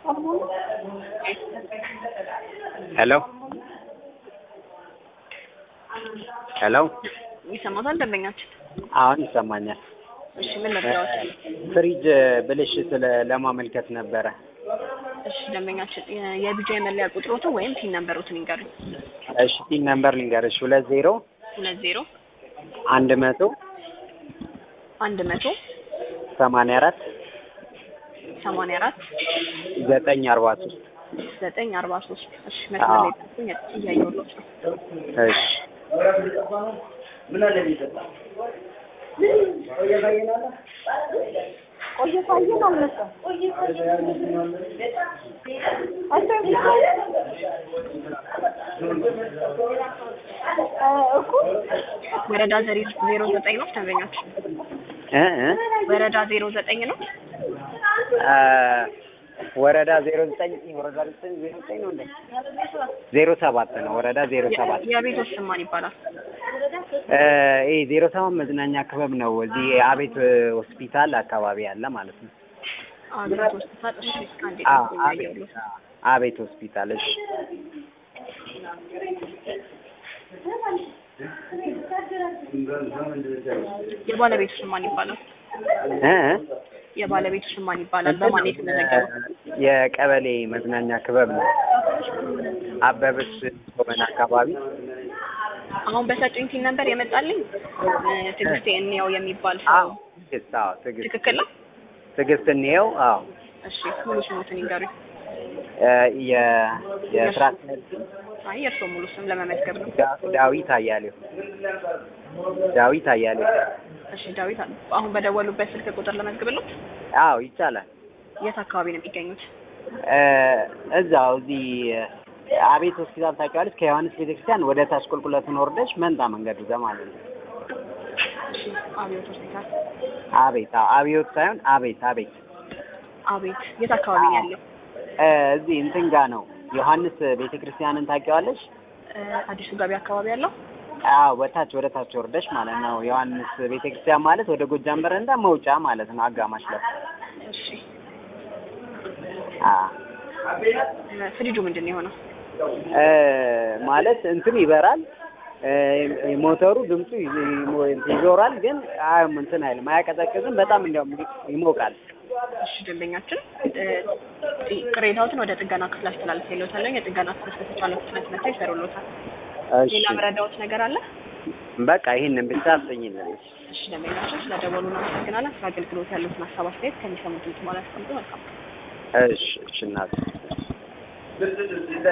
ሄሎ ሄሎ ይሰማታል ደንበኛችን? አሁን ይሰማኛል። እሺ ምን መረጃዎች? ፍሪጅ ብልሽት ለ- ለማመልከት ነበረ። እሺ ደንበኛችን የ- የቢጃይ መለያ ቁጥሮትን ወይም ፒን ነምበሮትን ይንገሩኝ። እሺ ቲን ነምበር ልንገርሽ ሁለት ዜሮ ሁለት ዜሮ አንድ መቶ አንድ መቶ ሰማንያ አራት ሰማንያ አራት ዘጠኝ አርባ ሶስት ዘጠኝ አርባ ሶስት እሺ መስመር ላይ ጠብቁኝ፣ እያየሁሎት ነው። እሺ ወረዳ ዘሪ ዜሮ ዘጠኝ ነው ደንበኛችን? እ እ ወረዳ ዜሮ ዘጠኝ ነው። አ ወረዳ ዜሮ ዘጠኝ ወረዳ ዘጠኝ ዜሮ ዘጠኝ ነው እንዴ? ዜሮ ሰባት ነው ወረዳ ዜሮ ሰባት የቤቶች ስም ማን ይባላል? እ ይሄ ዜሮ ሰባት መዝናኛ ክበብ ነው። እዚህ አቤት ሆስፒታል አካባቢ ያለ ማለት ነው። አቤት ሆስፒታል። እሺ አንዴ አ ጠብቁኝ፣ አቤት እያየሁሎት ነው። አቤት ሆስፒታል እሺ የባለቤቱ ስም ማን ይባላል? እ እ የባለቤቱ ስም ማን ይባላል? በማን ነው የተመዘገበው? የቀበሌ መዝናኛ ክበብ ነው። አበበች ጎበና አካባቢ አሁን በሰጡኝ ቲን ነበር የመጣልኝ እ ትዕግስቴ እንየው የሚባል አዎ ሰው ትዕግስት አዎ ትዕግስት ትክክል ነው? ትዕግስት እንየው አዎ እሺ ሙሉ ስሙትን ይንገሩኝ። እ የ የስራ አስኪያጅ አይ የእርስዎ ሙሉ ስም ለመመዝገብ ነው። ዳ- ዳዊት አያሌው ዳዊት አያሌው እሺ ዳዊት አለ። አሁን በደወሉበት ስልክ ቁጥር ለመዝግብሎት? አዎ ይቻላል የት አካባቢ ነው የሚገኙት? እ እዛው እዚህ አቤት ሆስፒታል ታውቂዋለሽ ከዮሐንስ ቤተክርስቲያን ወደ ታች ቁልቁለቱን ወርደሽ መንታ መንገዱ ጋር ማለት ነው እሺ አብዮት ሆስፒታል። አቤት አዎ አብዮት ሳይሆን አቤት አቤት አቤት የት አካባቢ ነው ያለው? እ እዚህ እንትን ጋር ነው ዮሐንስ ቤተክርስቲያንን ታውቂዋለሽ እ አዲሱ ገበያ አካባቢ ያለው? አዎ ወታች ወደ ታች ወርደሽ ማለት ነው ዮሐንስ ቤተክርስቲያን ማለት ወደ ጎጃም በረንዳ መውጫ ማለት ነው አጋማሽ ላይ እሺ አ እ ፍሪጁ ምንድን ነው የሆነው? እ ማለት እንትን ይበራል እ ሞተሩ ድምፁ ይዞ- ይሞ- ይዞራል ግን አያም እንትን አይልም አያቀዘቅዝም በጣም እንዲያውም ይሞቃል እሺ ደንበኛችን እ ጥ- ቅሬታዎትን ወደ ጥገና ክፍል አስተላልፌልዎታለሁ። የጥገና ክፍል በተቻለው ፍጥነት መጥተው ይሰሩልዎታል። እሺ ሌላ መረዳዎት ነገር አለ? በቃ ይሄንን ብቻ አስጠኝልን እሺ ደንበኛችን ስለደወሉ እናመሰግናለን። ስለ አገልግሎት ያሉትን ሀሳብ አስተያየት ከሚሰሙት በኋላ ያስቀምጡ። መልካም እሺ እሺ እናት